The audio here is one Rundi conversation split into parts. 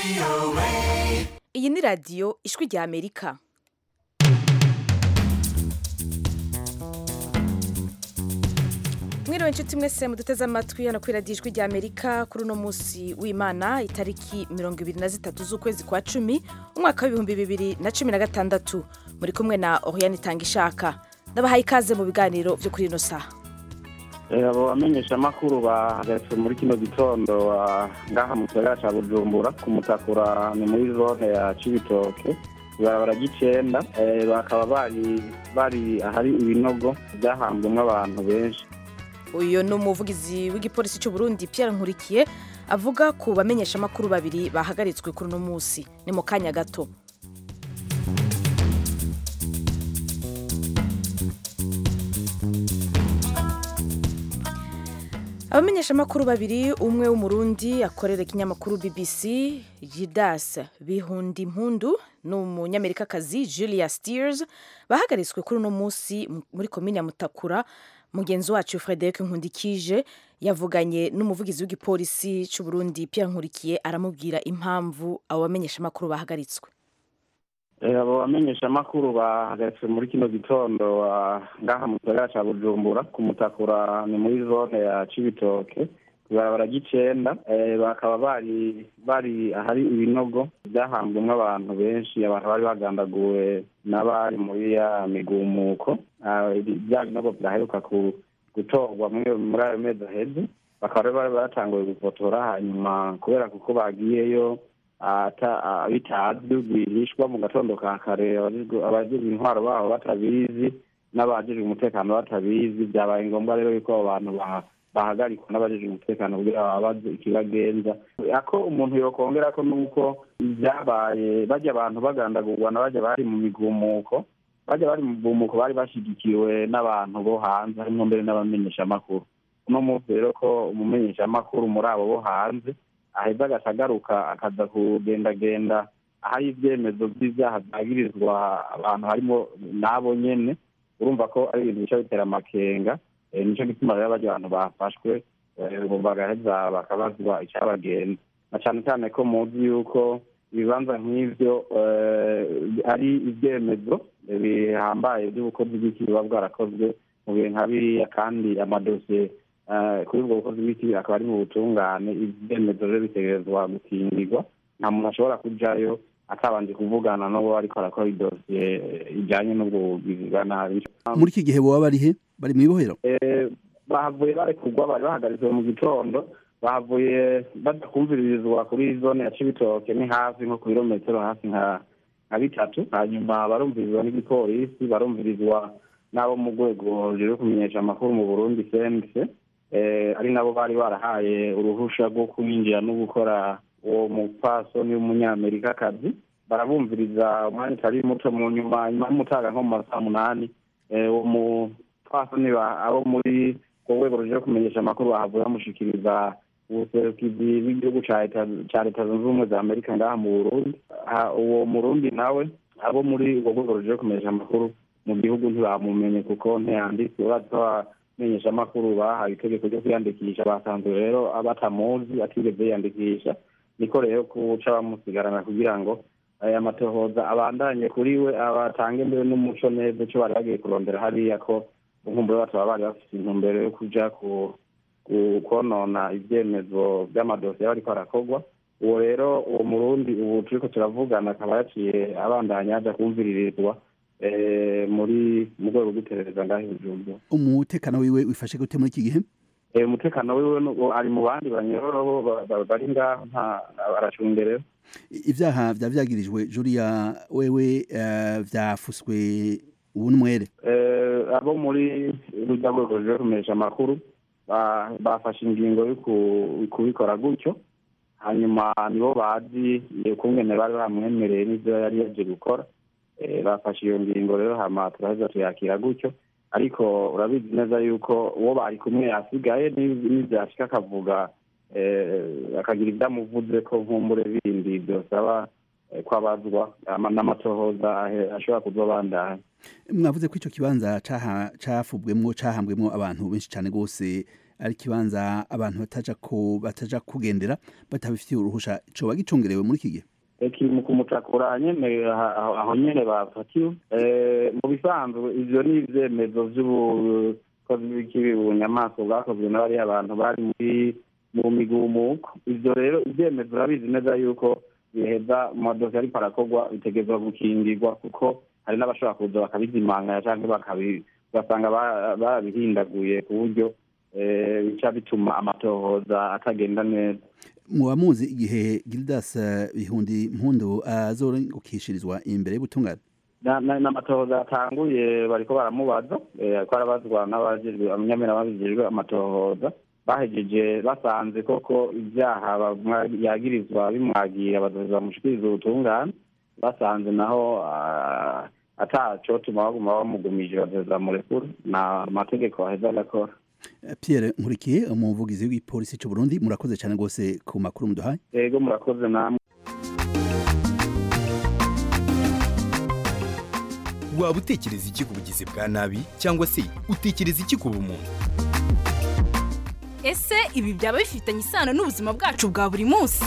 iyi ni radiyo ijwi rya amerika mwiriwe inshuti mwese muduteze amatwi hano kuri radiyo ijwi rya amerika kuri uno munsi w'imana itariki mirongo ibiri na zitatu z'ukwezi kwa cumi umwaka w'ibihumbi bibiri na cumi na gatandatu muri kumwe na oriyani itanga ishaka ndabahaye ikaze mu biganiro byo kuri ino saha abo bamenyeshamakuru bahagaritswe muri kino gitondo ngaha mu gisagara cya bujumbura ku mutakura ni muri zone ya cibitoke ibarabara ry'icenda bakaba bari bari ahari ibinogo byahambwemo abantu benshi uyu ni umuvugizi w'igipolisi cy'u Burundi Pierre Nkurikiye avuga ku bamenyeshamakuru babiri bahagaritswe kuri uno munsi ni mu kanya gato abamenyeshamakuru babiri umwe w'umurundi akorera ikinyamakuru bbc jidas bihundimpundu n'umunyamerikakazi julia steers bahagaritswe kuri uno munsi muri komini ya mutakura mugenzi wacu frederic nkundikije yavuganye n'umuvugizi w'igipolisi cy'u Burundi Pierre nkurikiye aramubwira impamvu abo bamenyeshamakuru bahagaritswe abo bamenyeshamakuru bahagaritswe muri kino gitondo ngaha mu gisagara cya bujumbura ku mutakura ni muri zone ya cibitoke ibarabara ry'icenda bakaba bari bari ahari ibinogo byahambwemo abantu benshi abantu bari bagandaguwe n'abari muri ya migumuko bya binogo byaheruka gutorwa muri ayo mezi aheze bakaba bari batanguye gufotora hanyuma kubera kuko bagiyeyo bitazwi rwihishwa mu gatondo ka kare abajejwe intwaro babo batabizi n'abajejwe umutekano batabizi byabaye ngombwa rero yuko abo bantu bahagarikwa n'abajejwe umutekano kugira babaze ikibagenza ako umuntu yokongera ko nuko byabaye bajya abantu bagandagurwa na bajya bari mu migumuko bajya bari mu migumuko bari bashyigikiwe n'abantu bo hanze harimo mbere n'abamenyeshamakuru uno munsi rero ko umumenyeshamakuru muri abo bo hanze aheza agatagaruka akaza kugendagenda ahari ibyemezo by'ibyaha byagirizwa abantu harimo n'abo nyene urumva ko ari ibintu bica bitera amakenga nicyo gituma rero barya abantu bafashwe bagaheza bakabazwa icyabagenza na cyane cyane ko muzi yuko ibibanza nk'ivyo ari ibyemezo bihambaye by'ubukozi bw'iki buba bwarakozwe mu bihe nka biriya kandi amadosiye kuri ubwo bukozi bw'iki akaba ari mu butungane ibyemezo rero bitegerezwa gukingirwa nta muntu ashobora kujayo atabanje kuvugana n'uwo ariko arakora idosiye ijyanye n'ubwo bugizi bwa nabi muri iki gihe boba bari he bari mu ibohero bahavuye barekurwa bari bahagaritswe mu gitondo bahavuye badakumviririzwa kuri zone ya cibitoke ni hafi nko ku birometero hafi nka nka bitatu hanyuma barumvirizwa n'igipolisi barumvirizwa n'abo mu rwego rero kumenyesha amakuru mu burundi cnc ari nabo bari barahaye uruhusha rwo kwinjira no gukora uwo mupfasoni w'umunyamerikakazi barabumviriza umwanya utari muto mu nyuma nyuma y'umutaga nko mu masaha munani uwo mupfasoni abo muri urwo rwego ruje kumenyesha amakuru bahavuye bamushikiriza ubuserukizi bw'igihugu ca leta zunze ubumwe za amerika ngaha mu burundi uwo murundi nawe abo muri urwo rwego ruje kumenyesha amakuru mu gihugu ntibamumenye kuko ntiyanditse urazi ko abamenyeshamakuru bahawe itegeko ryo kwiyandikisha basanzwe rero batamuzi atigeze yiyandikisha niko rero kuca bamusigarana kugira ngo aya matohoza abandanye kuri we abatange mbere n'umuco neza ico bari bagiye kurondera hariya ko inkumbure bataba bari bafite intumbero yo kuja konona ivyemezo vy'amadosiye bariko arakorwa uwo rero uwo murundi ubu turiko turavugana akaba yaciye abandanya aja kumviririzwa muri mu rwego rw'iperereza ngaho ibijumbu umutekano wiwe wifashe gute muri iki gihe umutekano wiwe ari mu bandi banyororo bari ngaho nta aracungerewe ivyaha vya vyagirijwe julia wewe vyafuswe ubu n'umwere abo muri rujya rwego ruje kumenyesha amakuru bafashe ingingo yo kubikora gutyo hanyuma nibo bazi ukungene bari bamwemereye n'ivyo yari yaje gukora bafashe iyo ngingo rero hama turaheza tuyakira gutyo ariko urabizi neza yuko uwo bari kumwe yasigaye n'ivyashika akavuga akagira ibyo amuvuze ko nkumbure bindi byosaba ko abazwa n'amatohoza ashobora kuzobandanya mwavuze ko ico kibanza cafubwemwo cahambwemwo abantu benshi cane rwose ari ikibanza abantu bataja ko bataja kugendera batabifitiye uruhusha coba gicungerewe muri iki gihe kiri mu kumutakura nyene aha- aho aho nyene bafatiwe Eh, mu bisanzwe ivyo ni ivyemezo vy'ubukozi bw'ikibi bunyamaswa bwakozwe n'abariya abantu bari muri mu migumuko ivyo rero ivyemezo urabizi neza yuko biheza mu madosi ariko arakorwa bitegerezwa gukingirwa kuko hari n'abashobora kuza bakabizimanganya canke bakabi ugasanga ba- barabihindaguye ku buryo eh, bica bituma amatohoza atagenda neza muba muzi igihe gildas eh, bihundi mpundu azorengukishirizwa imbere y'ubutungane Na- na- n'amatohoza yatanguye bariko baramubaza eh, ariko arabazwa n'abajejwe abanyamira babijejwe amatohoza bahejeje basanze koko ibyaha bamwa- yagirizwa bimwagira bazoza bamushikiriza ubutungane basanze naho ah, atacotuma baguma bamugumije bazoza bamurekura na amategeko aheza agakora Eh, pierre nkurikiye umuvugizi w'igipolisi c'u burundi murakoze cyane rwose ku makuru muduhaye ego murakoze namwe waba utekereza iki ku bugizi bwa nabi cyangwa se utekereza iki ku bumuntu ese ibi byaba bifitanye isano n'ubuzima bwacu bwa buri munsi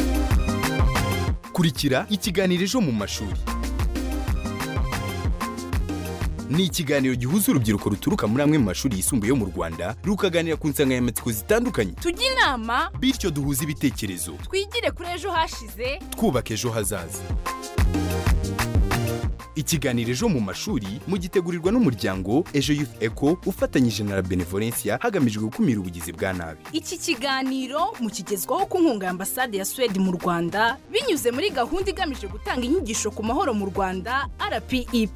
kurikira ikiganiro ejo mu mashuri ni ikiganiro gihuza urubyiruko ruturuka muri amwe mu mashuri yisumbuye yo mu rwanda rukaganira ku nsanganyamatsiko zitandukanye tujye inama bityo duhuze ibitekerezo twigire kuri ejo hashize twubaka ejo hazaza ikiganiro ejo mu mashuri mugitegurirwa n'umuryango ejo youth eco ufatanyije na la benevolencia hagamijwe gukumira ubugizi bwa nabi iki kiganiro mukigezwaho ku nkunga ya ambasade ya suwede mu rwanda binyuze muri gahunda igamije gutanga inyigisho ku mahoro mu rwanda rpep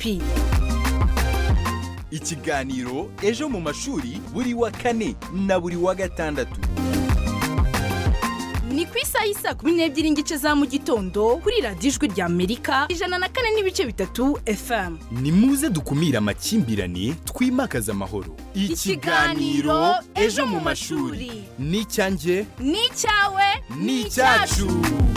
ikiganiro ejo mu mashuri buri wa kane na buri wa gatandatu ni ku isaha y'isaa kumi n'ebyiri n'igice za mu gitondo kuri radiyo ijwi rya amerika ijana na kane n'ibice bitatu fm ni muze dukumire amakimbirane twimakaze amahoro Ikiganiro Ejo mu mashuri. ni icyanjye ni icyawe ni icyacu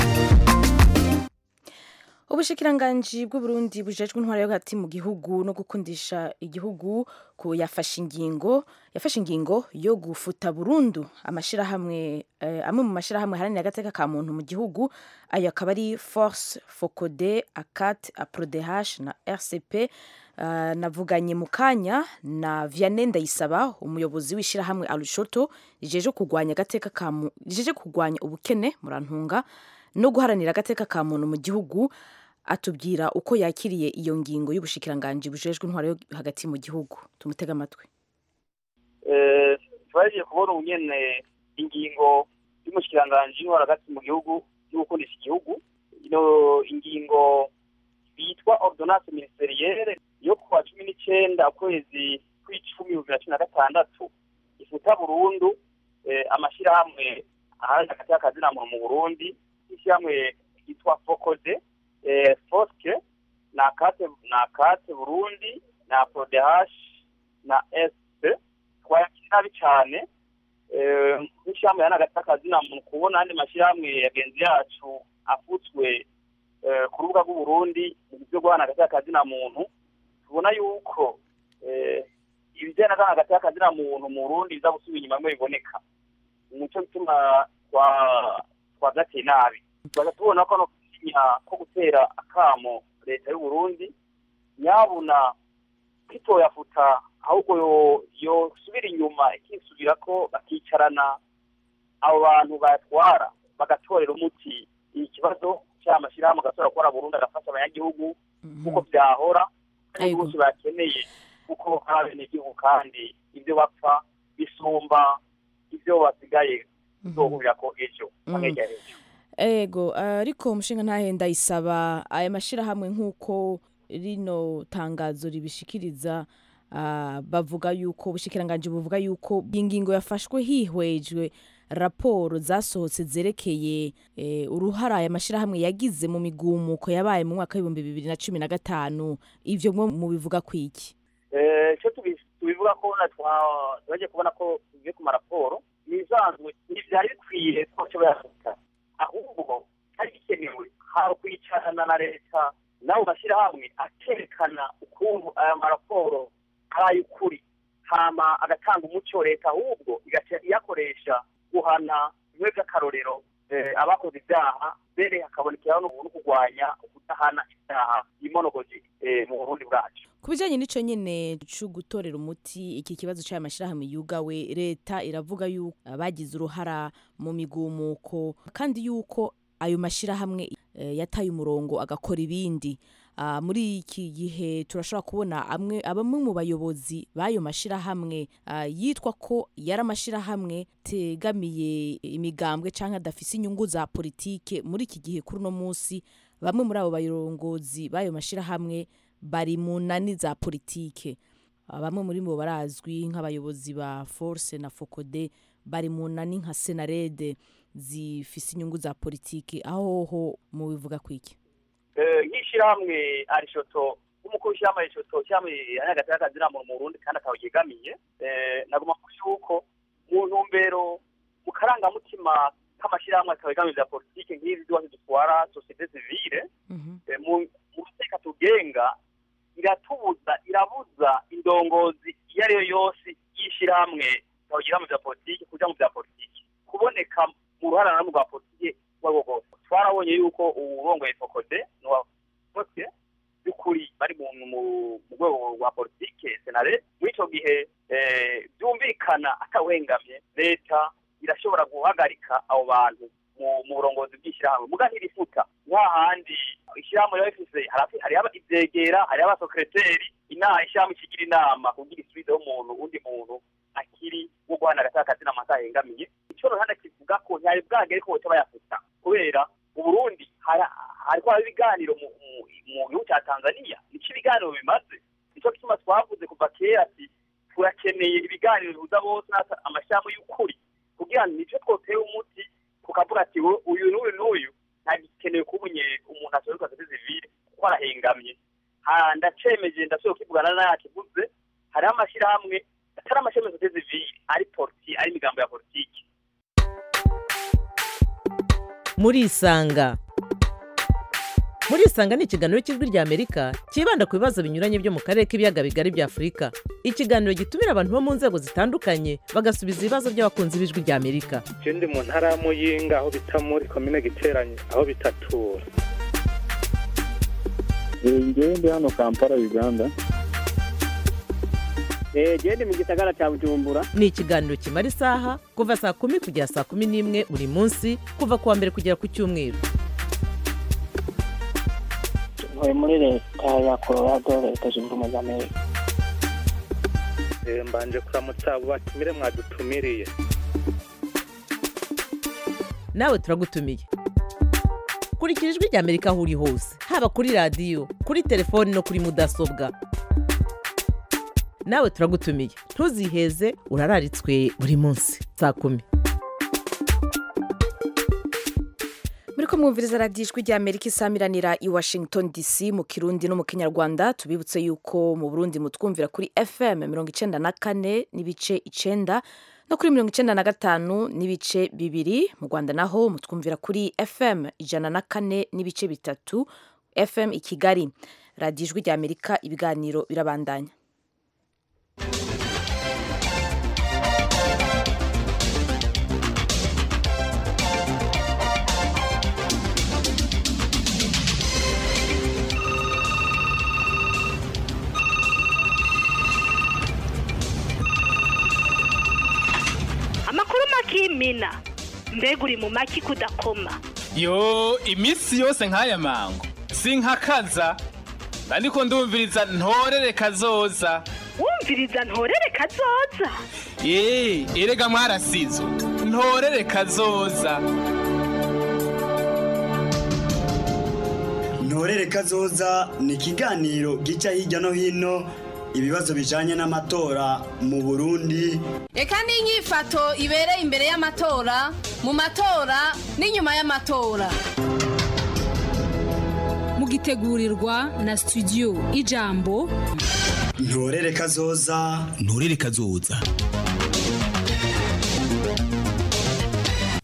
ubushikiranganji bw'uburundi bujejwe intwaro yo hagati mu gihugu no gukundisha igihugu ko yafashe ingingo yafashe ingingo yo gufuta burundu amashirahamwe eh, amwe mu mashirahamwe haranira agateka ka muntu mu gihugu ayo akaba ari force focode acat aprodh na rcp Uh, navuganye mu kanya na Vianney Ndayisaba umuyobozi w'ishirahamwe Arushoto rijeje kugwanya agateka ka mu- rijeje kugwanya ubukene murantunga no guharanira agateka ka muntu mu gihugu atubwira uko yakiriye iyo ngingo y'ubushikiranganji bujejwe intwaro yo hagati mu gihugu tumutega amatwi twagiye kubona ubu nyene ingingo y'umushikiranganji w'intwaro hagati mu gihugu yo gukundisha igihugu ino ingingo bitwa ordonnance ministerielle yo kuwa cumi n'icenda ukwezi kw'icumi bibiri na cumi na gatandatu ifuta burundu eh, amashirahamwe aharanira hagati y'akazina muntu mu burundi ishyirahamwe ryitwa fokode eh, foske na kate na kate burundi na prodehash na sp twayakira nabi cyane eh, nk'ishyirahamwe yana hagati y'akazina muntu kubona andi mashyirahamwe yagenzi yacu afutswe eh, ku rubuga rw'uburundi mu byo guhana hagati y'akazina muntu tubona yuko eh, ibijyana na hagati y'akazina muntu mu burundi biza gusubira inyuma bimwe biboneka nico gituma twa twagateye nabi tubaza tubona ko no gusinya ko gutera akamo leta y'u Burundi nyabuna kwitoyafuta ahubwo yo yosubira inyuma ikisubira ko bakicarana abo bantu bayatwara bagatorera umuti ikibazo cy'amashyirahamwe agatora gukora burundu agafasha abanyagihugu kuko byahora kandi Yego. bose bakeneye kuko ari abenegihugu kandi ibyo bapfa bisumba ibyo basigaye bizohurira ko ejo Mhm. hirya y'ejo ego ariko umushinga ntahenda isaba aya mashyirahamwe nk'uko rino tangazo ribishikiriza ah, bavuga yuko ubushikiranganje buvuga yuko iyi ngingo yafashwe hihwejwe raporo zasohotse zerekeye eh, uruhara aya mashyirahamwe yagize mu migumuko yabaye mu mwaka w'ibihumbi bibiri na cumi na gatanu ivyo mwe mubivuga kwiki Eh, icyo tubi- tubivuga ko na twa- twagiye kubona ko tugiye ku maraporo nisanzwe ntibyari bikwiye ko cyo bayafata ahubwo cyari gikenewe hari kwicarana na leta n'abo mashyirahamwe akerekana ukuntu aya maraporo ari ay'ukuri hama agatanga umuco leta ahubwo igaca iyakoresha guhana bimwe by'akarorero eh, abakoze ibyaha mbere hakabonekeraho no no kurwanya kudahana ibyaha imonogozi eh, mu burundi bwacu ku bijyanye n'icyo nyine cyo gutorera umuti iki kibazo cy'aya mashyirahamwe yugawe leta iravuga yuko bagize uruhara mu migumuko kandi yuko ayo mashyirahamwe eh, yataye umurongo agakora ibindi Ah, muri iki gihe turashobora kubona amwe abamwe mu bayobozi b'ayo mashyirahamwe ah, yitwa ko yari amashyirahamwe tegamiye imigambwe cyangwa adafise inyungu za politike muri iki gihe kuri uno munsi bamwe muri abo bayobozi b'ayo mashyirahamwe bari mu nani za politike Ah, bamwe muri bo barazwi nk'abayobozi ba force na fokode bari mu nani nka senarede zifise inyungu za politike aho ho mubivuga kwiki Eh, nk'ishyirahamwe arishoto nk'umukuru w'ishyirahamwe arishoto ishyirahamwe hagati y'akazina muntu mu burundi kandi akaba yegamiye eh, nagomba kuvuga yuko mu ntumbero mu karangamutima k'amashyirahamwe akaba yegamiye bya politike nk'izi zose dutwara sosiyete sivile eh, mu mu mateka tugenga iratubuza irabuza indongozi iyo ari yo yose y'ishyirahamwe ikaba yegamiye bya politike kuja mu bya politike kuboneka mu ruharanamo rwa politike urwo ari rwo rwose twarabonye yuko uwurongoye fokode bose by'ukuri bari mu mu- mu rwego rwa politike senare muri icyo gihe eh, byumvikana atawengamye leta irashobora guhagarika abo bantu mu- mu burongozi bw'ishyirahamwe muga ntirifuta nka handi ishyirahamwe riba rifise harafi- hariho aba- ivyegera hariho abasekreteri inama ishyirahamwe ikigira inama kugira isubizeho umuntu undi muntu akiri wo guhana agataka kazina amata ahengamiye icyo ruhande kivuga ko ntihari bwagere ko boca bayafuta kubera mu burundi hari- hariko haba ibiganiro mu mu- mu gihugu cya tanzania nico ibiganiro bimaze nico gituma twavuze kuva kera ati turakeneye ibiganiro bihuza bose n'ata- amashyirahamwe y'ukuri kugira ngo nico twotera umuti tukavuga ati "We- uyu n'uyu n'uyu ntagikenewe kubunye umuntu asohoka sosiyete sivile kuko arahengamye Ha, ndacemeje ndashoboye kwivugana nayakivuze hariho amashyirahamwe atari amashyirahamwe ya sosiyete sivile ari politi ari imigambo ya politiki murisanga murisanga ni ikiganiro cy'ijwi rya amerika cyibanda ku bibazo binyuranye byo mu karere k'ibiyaga bigari bya afurika ikiganiro gitumira abantu bo mu nzego zitandukanye bagasubiza ibibazo by'abakunzi b'ijwi rya amerika je ndi mu ntara ya muyinga aho bita muri komine giteranye aho bitatura ngewe ndi hano kampala uganda genda mu gisagara cya bujumbura ni ikiganiro kimara isaha kuva saa kumi kugera saa kumi n'imwe buri munsi kuva ku wa mbere kugera ku cyumweru ntuye muri leta ya colorado leta zunze ubumwe za amerika Eh, mbanje kuramutsa abo batumire mwadutumiriye nawe turagutumiye kurikira ijwi rya amerika aho uri hose haba kuri radiyo kuri telefoni no kuri mudasobwa nawe turagutumiye ntuziheze urararitswe buri munsi saa kumi muri ko mwumviriza radiyo ijwi rya amerika isamiranira i washington dc mu kirundi no mu kinyarwanda tubibutse yuko mu burundi mutwumvira kuri fm mirongo icenda na kane n'ibice icenda no kuri mirongo icenda na gatanu n'ibice bibiri mu rwanda naho mutwumvira kuri fm ijana na kane n'ibice bitatu fm i kigali radiyo ijwi rya amerika ibiganiro birabandanya amakuru makimina mbega uri mu maki kudakoma yo iminsi yose nk'aya mango sinkakaza ariko ndumviriza ntorere kazoza wumviriza ntorere kazoza eee erega mwarasizo ntorere kazoza ntorere kazoza ni ikiganiro gica hirya no hino ibibazo bijanye n'amatora mu burundi reka n'inyifato ibereye imbere y'amatora mu matora n'inyuma y'amatora mugitegurirwa na studio ijambo ntorere kazoza nturere kazoza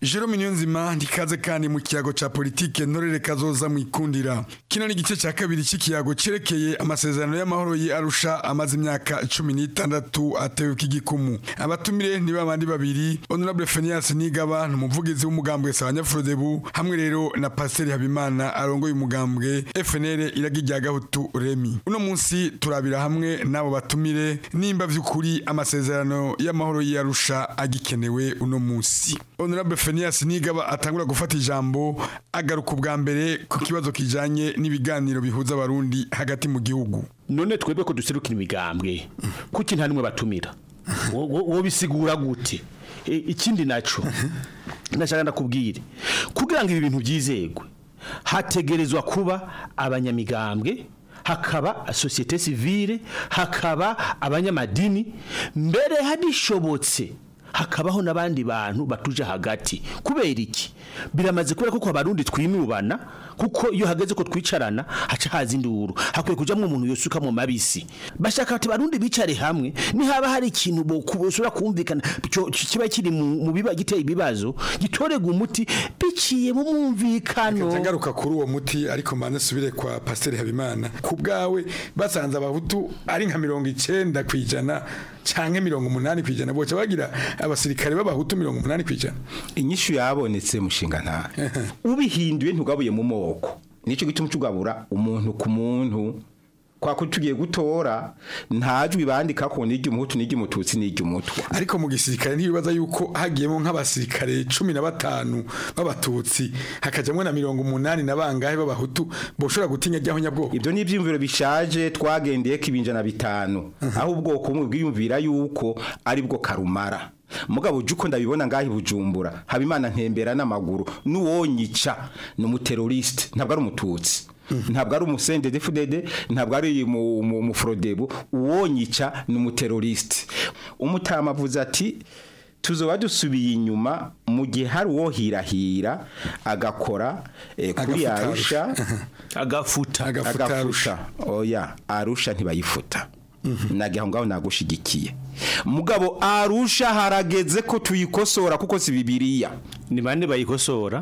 Jerome Niyonzima ndikaze kandi mu kiyago ca politike ntorere kazoza mwikundira kino ni igice ca kabiri c'ikiyago cerekeye amasezerano y'amahoro yi Arusha amaze imyaka cumi n'itandatu atewe k'igikumu abatumire ni babandi babiri Honorable Phineas Nigaba umuvugizi w'umugambwe Sabanyafurodebu hamwe rero na Pasteur Habimana arongoye umugambwe FNL iragi rya Gahutu Remi uno munsi turabira hamwe n'abo batumire nimba vy'ukuri amasezerano y'amahoro yi Arusha agikenewe uno munsi Honorable Phineas Nigaba atangura gufata ijambo agaruka ubwa mbere ku kibazo kijanye n'ibiganiro bihuza abarundi hagati mu gihugu none twebwe ko duserukira imigambwe kuki nta nimwe batumira Wo- wo wo bisigura gute E, ikindi naco ndashaka ndakubwire kugira ngo ibi bintu byizegwe hategerezwa kuba abanyamigambwe hakaba societe civile hakaba abanyamadini mbere hadishobotse hakabaho n'abandi bantu batuje hagati kubera iki biramaze kubera ko abarundi twimubana kuko iyo hageze ko twicarana haca haza induru hakwiye kujamwo umuntu yosuka mu mabisi bashaka ati barundi bicare hamwe nihaba hari ikintu bosura kumvikana cyo- kiba kiri mu mu biba giteye ibibazo gitorega umuti biciye mu mwumvikano Nkaca ngaruka kuri uwo muti ariko mbanze subire kwa Pasteur Habimana ku bwawe basanze abahutu ari nka mirongo icenda kwijana canke mirongo umunani kwijana boca bagira abasirikare b'abahutu mirongo umunani kwijana inyishu yabonetse mushinga nta ubihinduye ntugabuye mu moko nico gituma tugabura umuntu ku muntu kwa ko tugiye gutora ntajwi bandika ko nijya umuhutu nijya umututsi nijya umutwa ariko mu gisirikare ntibibaza yuko hagiyemo nk'abasirikare cumi na batanu b'abatutsi hakajamwo na mirongo umunani na bangahe b'abahutu boshobora gutinya ryaho nyabwoko ibyo ni ibyiyumviro bishaje twagendeye ko ibinjana bitanu aho ubwoko bumwe bwiyumvira yuko ari bwo karumara mugabo uje uko ndabibona ngaho i bujumbura habimana ntembera n'amaguru n'uwonyica ni umuteroriste ntabwo ari umututsi ntabwo ari umusende defudede ntabwo ari mu- mu- umuforodebo uwonyica ni umuteroriste umutama avuze ati tuzoba dusubiye inyuma mu gihe hari uwo hirahira agakora eh, kuri Agafuta arusha agafuta agafuta oya arusha ntibayifuta nagira ngaho nagushigikiye mugabo arusha harageze ko tuyikosora kuko si bibiliya ni bande bayikosora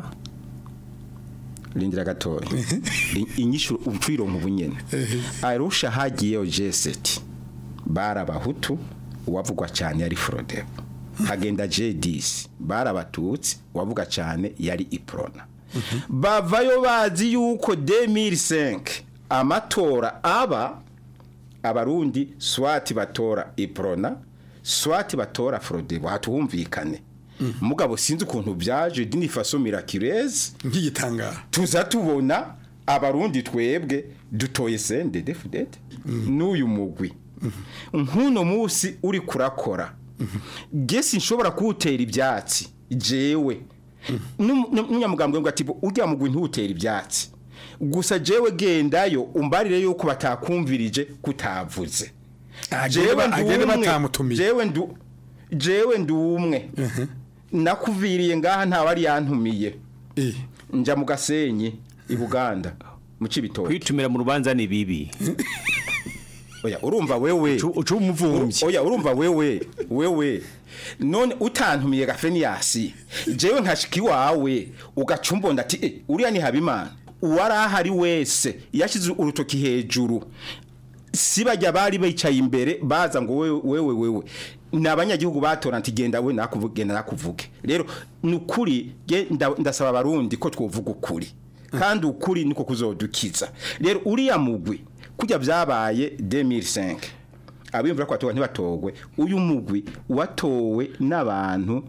rindira gatoya I- inyishu ucironka ubunyene arusha hagiyeyo jeseti bari abahutu uwavugwa cyane yari frodebo hagenda jedisi bari abatutsi uwavuga cyane yari iprona bavayo bazi yuko 2005 amatora aba abarundi swati batora iprona swati batora frodebo hatuhumvikane mugabo sinzi ukuntu byaje dini faso miraculeze nk'igitangara tuza tubona abarundi twebwe dutoye sende defudede n'uyu mugwi nk'uno munsi uri kurakora gesi nshobora kuwutera ibyatsi jewe N'um- n'umunyamugambwe ngo ati ujya mugwi ntuwutera ibyatsi gusa jewe gendayo umbarire yuko batakumvirije kutavuze Agende- ndi agende umwe. batamutumiye. jewe ndu jewe ndi umwe nakuviriye ngaha ntawe ari yantumiye nja mu gasenyi i buganda mu cibitoke kwitumira mu rubanza ni bibi oya urumva wewe ucu umuvumvyi oya urumva wewe wewe none utantumiye gafeniyasi jewe nkashika iwawe ugacumbonda ati eh uriya ni habimana uwari ahari wese yashyize urutoki hejuru si bajya bari bicaye imbere baza ngo wewe wewe wewe ni abanyagihugu batora nti genda we nakuvuge genda nakuvuge rero ni ukuri ge- nda- ndasaba abarundi ko twovuga ukuri kandi ukuri niko kuzodukiza rero uriya mugwi kujya byabaye 2005 abimvura ko batowe ntibatogwe uyu mugwi watowe n'abantu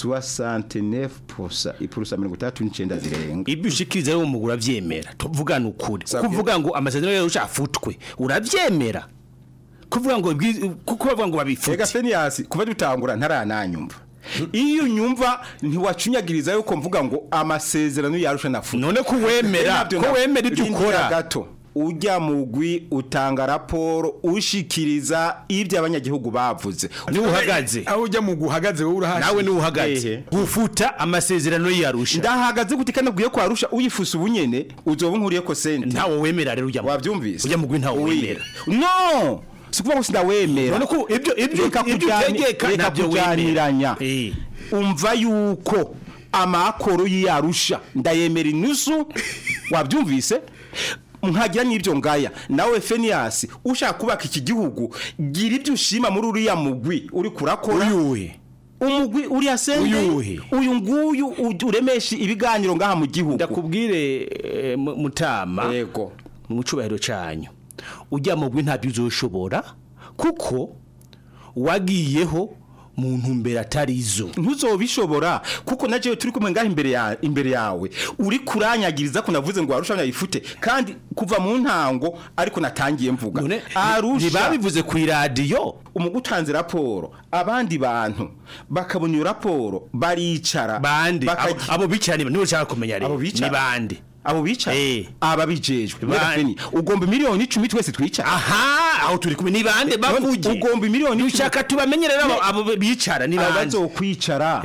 69% ipurusa mirongo itandatu n'icyenda zirenga ibyo ushikiriza rero umugura avyemera tuvugana ukuri kuvuga ngo amasezerano yawe ushafutwe uravyemera kuvuga ngo ibwi- kuko bavuga ngo babifute Ega Fenias kuva dutangura ntarananyumva iyo unyumva ntiwacunyagiriza yuko mvuga ngo amasezerano yarusha nafu none ko wemera ko wemera ibyo ukora gato ujya mugwi utanga raporo ushikiriza ibyo abanyagihugu bavuze niwe uhagaze aho ujya mu guhagaze wowe urahaje nawe niwe uhagaze gufuta amasezerano yarusha ndahagaze gute kandi abwiye ko arusha uyifusa ubunyene uzoba nkuriye ko sente ntawe wemera rero ujya wabyumvise ujya mugwi ntawe wemera no sikuvuga ngo sindawemera none ko ibyo ibyo Reka ibyo kujani- utegeka reka ntabyo wemera kujaniranya umva yuko amakoro y'iyarusha ndayemera inusu wabyumvise nkagira n'ibyo ngaya nawe Fenias ushaka kubaka iki gihugu gira ibyo ushima muri uriya mugwi uri kurakora uyuhe umugwi uriya sende Uyuhe? uyu nguyu u- uremesha ibiganiro ngaha mu gihugu ndakubwire eh, mu- mutama yego mu cubahiro canyu ujya mu gwi ntabyo uzoshobora kuko wagiyeho mu ntumbero atari izo ntuzobishobora kuko na jewe turi kumwe ngaha imbere ya imbere yawe uri kuranyagiriza ko navuze ngo arusha yifute kandi kuva mu ntango ariko natangiye mvuga arusha ntibabivuze ku iradiyo umugutanze raporo abandi bantu bakabona iyo raporo baricara bande bakagira- abo- abo bicara ni nibo ushaka kumenya rero abo bicara ni bande abo bicara aba bijejwe Bande. Feni, ugomba miliyoni icumi twese twicara aha aho turi kumwe ni bande bavuge ugomba miliyoni ushaka tubamenye rero abo- abo bicara ni bande abazokwicara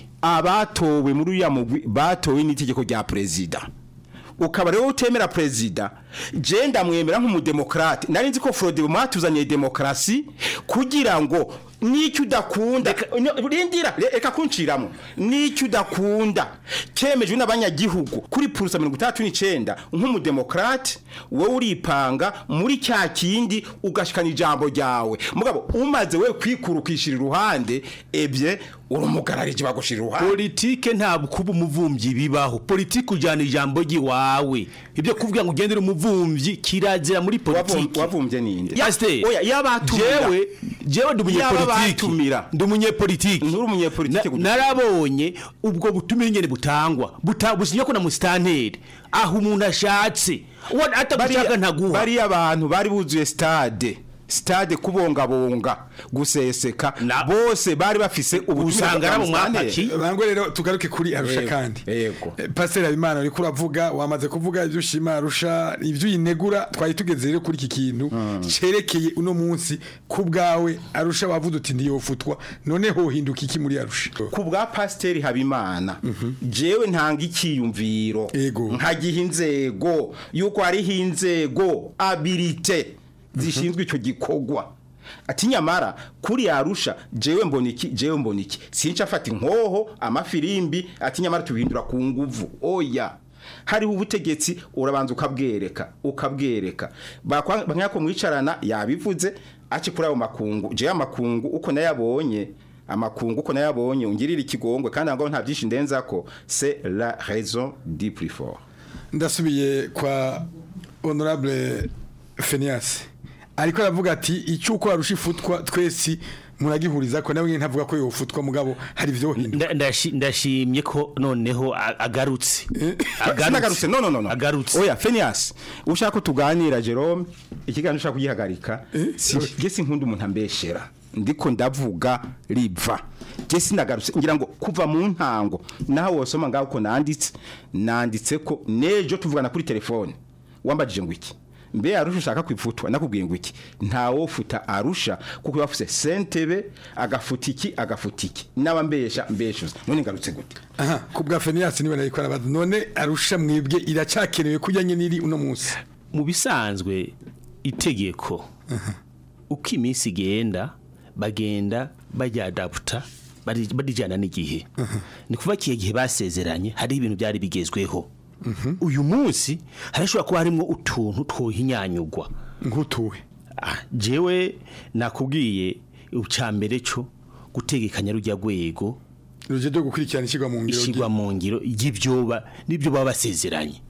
abatowe muri uriya mugwi batowe n'itegeko rya perezida ukaba rero utemera perezida je ndamwemera nk'umudemokrate nari nzi ko Frode mwatuzaniye demokarasi kugira ngo n'icyo udakunda no, rindira re- reka kunciramo n'icyo udakunda kemejwe n'abanyagihugu kuri purusa mirongo itandatu n'icenda nk'umudemokrate wowe uripanga muri cya kindi ugashikana ijambo ryawe mugabo umaze we kwikura ukishira iruhande ebye urumugararije bagushira iruhande politike ntabwo kuba umuvumvyi bibaho politike ujyana ijambo ry'iwawe ibyo kuvuga ngo ugendere umuvumvyi kirazira muri politike wavumvye ninde Pasiteri, oya yabatumira jewe jewe ndi umunyepolitike ndi umunyepolitike nturi umunyepolitike Na- narabonye ubwo butumire nyene butangwa buta businya ko na musitanteri aho umuntu ashatse uwo atagushaka ntaguha bariya abantu bari buzuye stade stade kubongabonga guseseka bose bari bafise Usanga ari abo mwapaki. bangwe rero tugaruke kuri arusha Yego, kandi yego Eh, pasiteri habimana uriko uravuga wamaze kuvuga ibyo ushima arusha ibyo uyinegura twari tugeze rero kuri iki kintu cerekeye uno munsi ku bwawe arusha wavuze uti ndiyofutwa none hohinduka iki muri arusha ku bwa pasiteri habimana jewe ntanga ikiyumviro nkagiha inzego yuko hariho inzego abilite zishinzwe icyo gikorwa ati nyamara kuri yarusha jewe mbona iki jewe mbona iki sinca afata inkoho amafirimbi ati nyamara tubihindura ku nguvu oya hariho ubutegetsi urabanza ukabwereka ukabwereka bakanyako mwicarana yabivuze aci kuri ayo makungu jewe amakungu uko nayabonye amakungu uko nayabonye ungirira ikigongwe kandi ngo nta byinshi ndenzako c'est la raison du plus fort ndasubiye kwa honorable Fenias ariko aravuga ati icyuko arusha ifutwa twese muragihuriza ko nawe ntavuga ko yofutwa mugabo hari ivyo hinduka Nda- ndashi- ndashimye ko noneho a- agarutse sinagarutse no no no no agarutse oya Phineas ushaka ko tuganira Jerome ikiganiro ushaka kugihagarika je sinkunda umuntu ambeshera ndiko ndavuga riva je sinagarutse ngira ngo kuva mu ntango naho wosoma ngaho ko nanditse nanditse ko nejo tuvugana kuri telefone wambajije ngo iki mbe arusha ushaka kwifutwa nakubwiye ngo iki ntawofuta arusha kuko yafuse sentebe agafuta iki agafuta iki naba mbesha mbeshuza none ngarutse gute aha ku bwa Fenias niwe nariko arabaza none arusha mwebwe iracakenewe kujyanye n'iri uno munsi mu bisanzwe itegeko uko iminsi igenda bagenda bajyadaputa bari- barijyana n'igihe ni kuva kiye gihe basezeranye hari ibintu byari bigezweho uyu munsi harashobora kuba harimo utuntu twohinyanyugwa nk'utuwe jewe nakubwiye ucambere cyo gutegekanya rujya rwego ruje ryo gukurikirana ishyirwa mu ngiro ishyirwa mu ngiro y'ibyoba n'ibyo baba basezeranye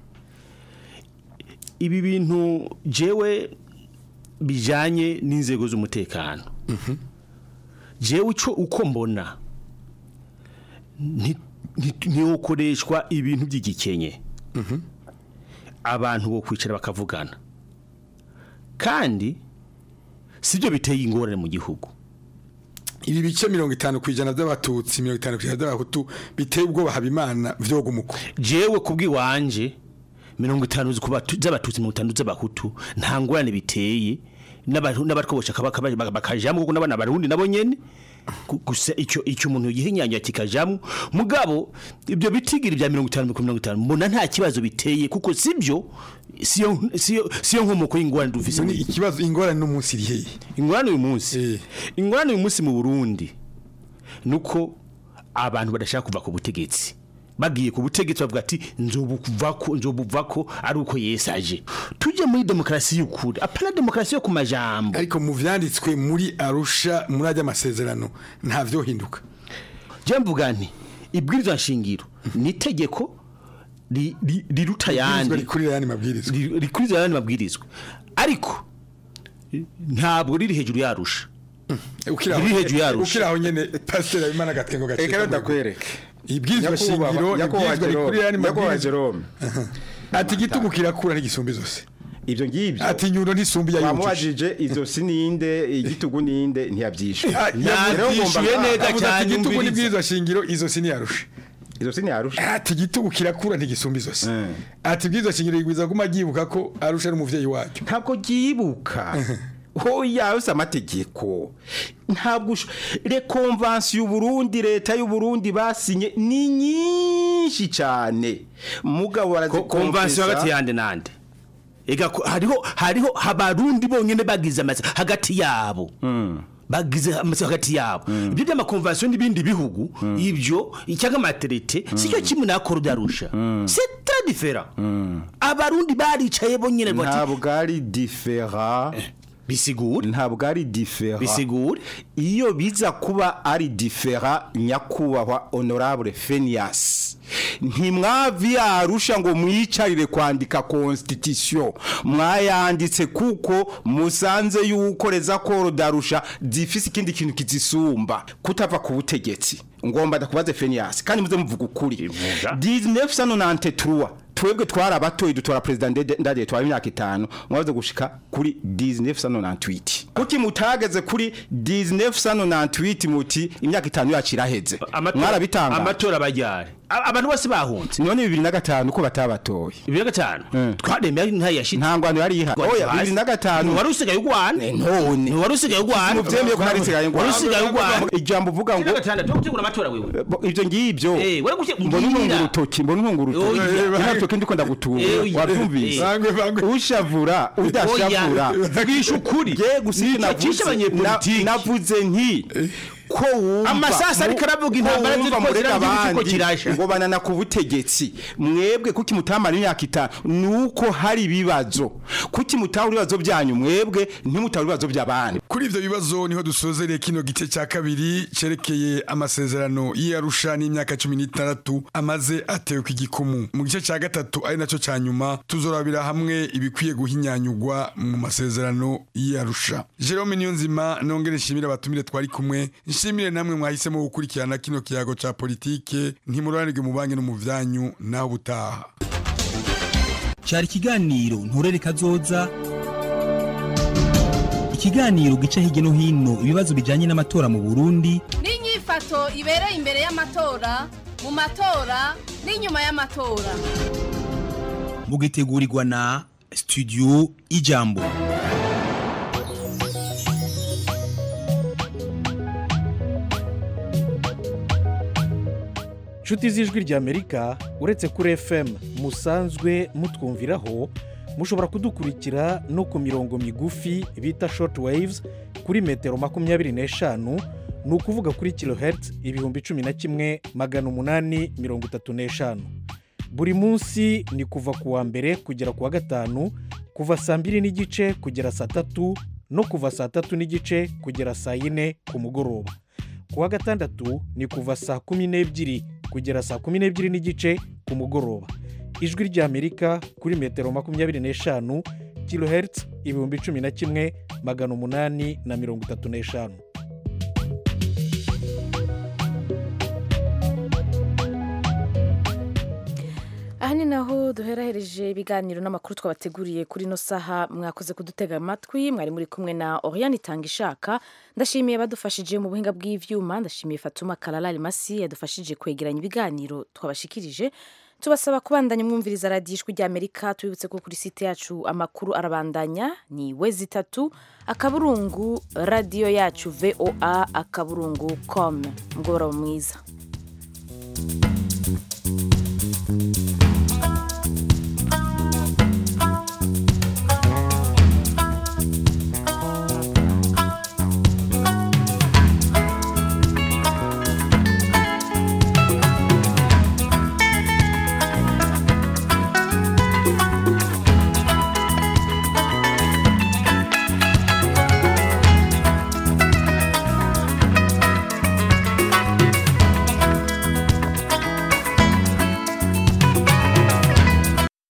ibi bintu jewe bijanye n'inzego z'umutekano jewe uco uko mbona nti- nti- ntiwokoreshwa ibintu by'igikenye abantu bo kwicara bakavugana kandi sibyo biteye ingorane mu gihugu ibi bice mirongo itanu ku ijana by'abatutsi mirongo itanu ku ijana by'abahutu biteye ubwoba habimana vyogumuko jewe kubw'iwanje mirongo itanu ku batu- z'abatutsi mirongo itanu z'abahutu nta ngorane biteye n'abantu n'abatwobosha bakajamwo kuko n'abana barundi nabo nyene Gu- gusa icyo icyo umuntu yihinyanya kikajamwo mugabo ibyo bitigiri bya mirongo itanu ku mirongo itanu mbona nta kibazo biteye kuko sibyo siyo siyo siyo nkomoko y'ingorane dufise None ikibazo ingorane n'umunsi iri hehe ingorane uyu munsi ingorane uyu munsi mu Burundi nuko abantu badashaka kuva ku butegetsi bagiye ku butegetsi bavuga ati nzobuvako nzobuvako ari uko Yesu aje tujye muri demokarasi y'ukuri apana demokarasi yo ku majambo ariko mu vyanditswe muri Arusha muri ajya amasezerano nta vyohinduka je mvuga nti ibwirizwa nshingiro ni itegeko ri- ri- riruta yandi rikurira yandi mabwirizwa rikurira yandi mabwirizwa ariko ntabwo riri hejuru yarusha ukiraho riri hejuru yarusha ukiraho nyene pastor Habimana gatwengo gace Eka ndakwereke ibwirizwa shingiro Nyakubahwa ibwirizwa rikurira yandi Nyakubahwa mabwirizwa Jerome ati igitugu kirakura ntigisumba zose ivyo ngivyo ati nyundo ntisumba iya wamubajije izo si ninde igitugu ninde ntiyavyishuye yavyishuye neza cyane igitugu n'ibwirizwa shingiro izo si niyarusha izo si niyarusha ati igitugu kirakura ntigisumba izose ati ibwirizwa shingiro rigwiza guma ryibuka ko arusha ari umuvyeyi wacyo ntabwo ryibuka oya yose amategeko ntabwo usho- rekonvansi y'uburundi leta y'uburundi basinye ni nyinshi cyane mugabo konvansiyo hagati yande nande ega ko- hariho hariho abarundi bonyene bagize amase hagati yabo bagize amase hagati yabo ibyo by'amakonvansiyo n'ibindi bihugu ibyo cyangwa amaterete sicyo kimwe na akoro darusha c'est très différent abarundi baricaye bonyene bati ntabwo ari difera bisigure ntabwo ari difera bisigure iyo biza kuba ari difera nyakubahwa honorable Phineas ntimwavi yarusha ngo mwicarire kwandika constitution mwayanditse kuko musanze yuko reza koro darusha zifise ikindi kintu kizisumba kutava ku butegetsi ngomba ndakubaze Phineas kandi muze muvuga ukuri 1993 twebwe twari abatoyi dutora president Ndede- ndade twari imyaka itanu mwaze gushika kuri 1998 kuki mutageze kuri 1998 muti imyaka itanu yacu iraheze mwarabitanga amatora bajyare A- abantu bose bahunze none 2005 ko batabatoye 2005 twaremeye ntayashitse nta ngwano yari ihari oya 2005 wari usigaye ugwana none wari usigaye ugwana muvyemeye ko nari nsigaye ngwana wari usigaye ugwana ijambo uvuga ngo 2006 gutegura amatora wewe Bo- ivyo ngivyo Eh, wewe gushyira- mbona mbwira. untunga urutoki mbona untunga urutoki Oya. nta rutoki ndiko ndagutunga Eh, oya. wavyumvise Eh. ushavura udashavura twisha ukuri je gusa Nicyo navuze- cyishe abanyepolitiki. na- navuze nti ko wumva Amasasa ariko aravuga intambara ko ziri wumva ko murega ziravuga ikigo abandi kirasha. ngo banana ku butegetsi mwebwe kuki mutamara imyaka itanu nuko hari ibibazo kuki mutahura ibibazo byanyu mwebwe ntimutahura ibibazo by'abandi kuri ivyo bibazo niho dusozereye kino gice cya kabiri cerekeye amasezerano y'Arusha n'imyaka cumi n'itandatu amaze atewe ku igikumu mu gice cya gatatu ari nacyo cya nyuma tuzorabira hamwe ibikwiye guhinyanyugwa mu masezerano y'Arusha Jerome Niyonzima nongere nshimire abatumire twari kumwe nshimire namwe mwahisemo gukurikirana kino kiyago cya politike ntimuranirwe mu banki no mu vyanyu naho butaha cyari ikiganiro nturere kazoza ikiganiro gica hirya no hino ibibazo bijyanye n'amatora mu burundi n'inyifato ibereye imbere y'amatora mu matora n'inyuma y'amatora mugitegurirwa na studio ijambo inshuti z'ijwi ry'amerika uretse kuri fm musanzwe mutwumviraho mushobora kudukurikira no ku mirongo migufi bita short waves kuri metero makumyabiri n'eshanu ni ukuvuga kuri kilohertz ibihumbi cumi na kimwe magana umunani mirongo itatu n'eshanu buri munsi ni kuva ku wa mbere kugera ku wa gatanu kuva saa mbiri n'igice kugera saa tatu no kuva saa tatu n'igice kugera saa yine ku mugoroba ku wa gatandatu ni kuva saa kumi n'ebyiri kugera saa kumi n'ebyiri n'igice ku mugoroba ijwi ry'amerika kuri metero makumyabiri n'eshanu kilohertz ibihumbi cumi na kimwe magana umunani na mirongo itatu n'eshanu aha ni naho duherahereje ibiganiro n'amakuru twabateguriye kuri ino saha mwakoze kudutega amatwi mwari muri kumwe na oriyani itanga ishaka ndashimiye abadufashije mu buhinga bw'ibyuma ndashimiye fatuma kararari masi yadufashije kwegeranya ibiganiro twabashikirije tubasaba kubandanya mwumviriza radiyo ijwi ry'amerika tubibutse ko kuri site yacu amakuru arabandanya ni we zitatu akaburungu radiyo yacu voa akaburungu komu mugoroba mwiza